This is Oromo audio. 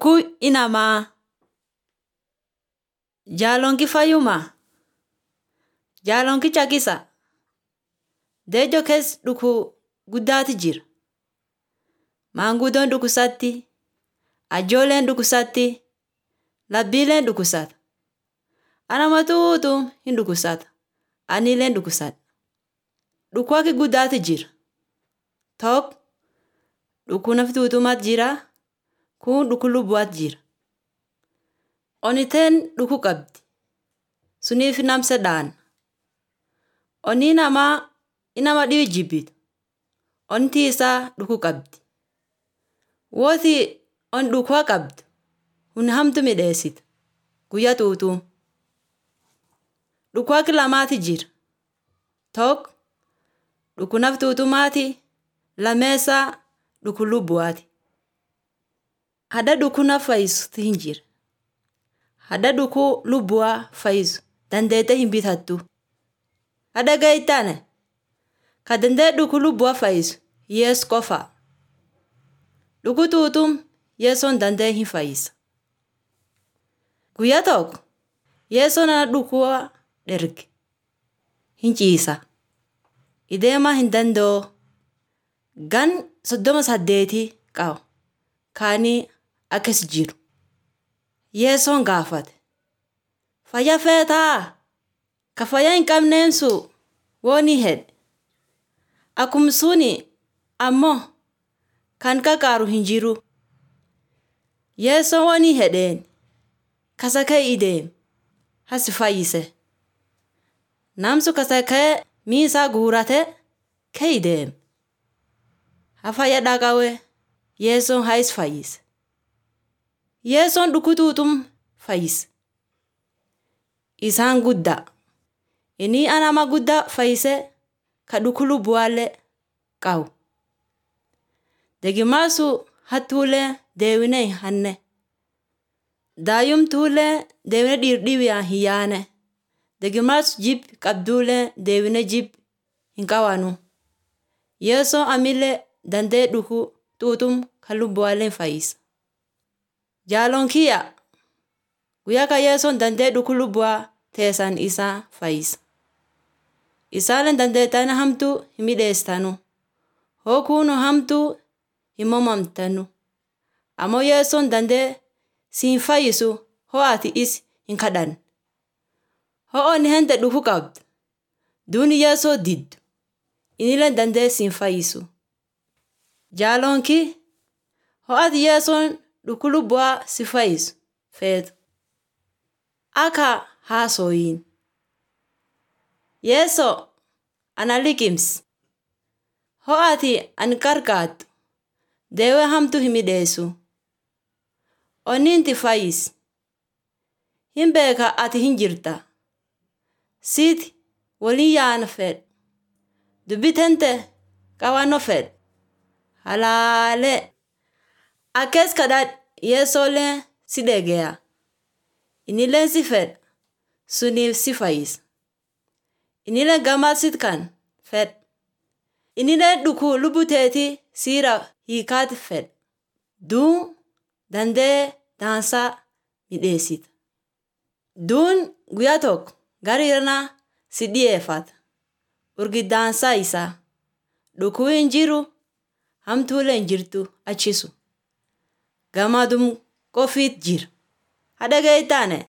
Dhukuu inamaa. Jaalonki fayyuma. Jaalonki caqisa. Deejjo keessa dhukuu guddaatu jira. Maanguddoon dhukkubsatti. Ajoolleen dhukkubsatti. Labbiileen dhukkubsata. Anama tuutu hin dhukkubsata. Aniillee dhukkubsadha. Dhukkuu akka guddaatu jira. Tokko dhukkuu nafti tuutumaatu jira. Kun dhukkuu lubbuwaatu jira. Oniteen dhukkuu qabdi. Suniif namsa dhaana. Onni namaa inama dhibi jibbitu. Onti isaa dhukkuu qabdi. Wooti on dhukkuu qabdu hun hamtu midheessita. Guyyaa tuutuu. Dhukkuu akka lamaati jira. Tokko dhukkuu nafti tuutumaati. Lameessaa dhukkuu lubbuwaati. Hadda dhukkuu nafa fayyisuutu hin jira. Hadda dhukkuu lubbuwaa fayyisu dandeettee hin bitattu. Hadda gahitaane ka danda'e dhukkuu lubbuwaa fayyisu Yesu qofa. Dhukkuu tuutuun Yesuun danda'e hin fayyisa. Guyyaa tokko Yesuun ana dhukkuu dherge. Hin ciisa. Ideemaa hin danda'u. Gan soddoma saddeetii qaba. Kaanii akkas jiru. Yesuun gaafate. Fayyaa feetaa? Ka fayyaa hin qabneensu wooni hedhe. Akkuma suni ammoo kan kakaaru hin jiru. Yesuun wooni hedheen kasa ka'e deemi. Hasi fayyise. Namsu kasa ka'e miisaa guurate ka'e deemi. Hafayya dhaqawee Yesuun hayis fayyise. Yesuun dhukkuu tuutum fayyise. Isaan guddaa. Inni anama guddaa fayyise ka dhukkuu lubbuwaallee qabu. Degimaasu hattuulee deewinee hin hanne. Daayyumtuulee deewinee dhiirdhiibiyaan hin yaane. Degimaasu jib qabduulee deewinee jib hin qabanu. Yesuun amillee danda'e dhukkuu tuutum kan lubbuwaallee fayyisa. Jaaloon kiyya guyyaa kan Yesuun danda'e dhukkuu lubbuwaa teessan isaa fayyisa. Isaaleen dandeettanii hamtuu hin midheessitanu. Hookuun hamtuu hin momomtanu. Ammoo Yesuun danda'e siin fayyisu hoo ati is hin kadhanne. Hoo onni hente dhukkuu qabdu. Duuni Yesuun diddu. Inillee danda'e siin fayyisu. Jaaloonki hoo ati Yesuun dhukkuu lubbuwaa si fayyisu feetu. Akka haasoyin. Yeesoo ana liqimsi. Hoo ati ani qarqaaddu deewee hamtuu hin midheessu. Onni inti fayyisi. Hin beeka ati hin jirta. Siiti waliin yaana fedha. Dubbi tente qabannoo fedha. Halaalee. Akkees kadhadhu Yeesoolee si dhegeya. Inillee si fedha. Suniif si fayyisa. Inillee gammachiisu kan fedha. Inillee dhukkuu lubbuu teetii siira hiikaati fedha. Duun danda'e daansaa midheessita. Duun guyyaa tokko gara irraa si dhiyeeffata. Urgiddaansaa isaa. Dhukkuu hin jiru hamtuulee hin jirtu achisu. Gammadum qofiit jira. Hadha gahitaane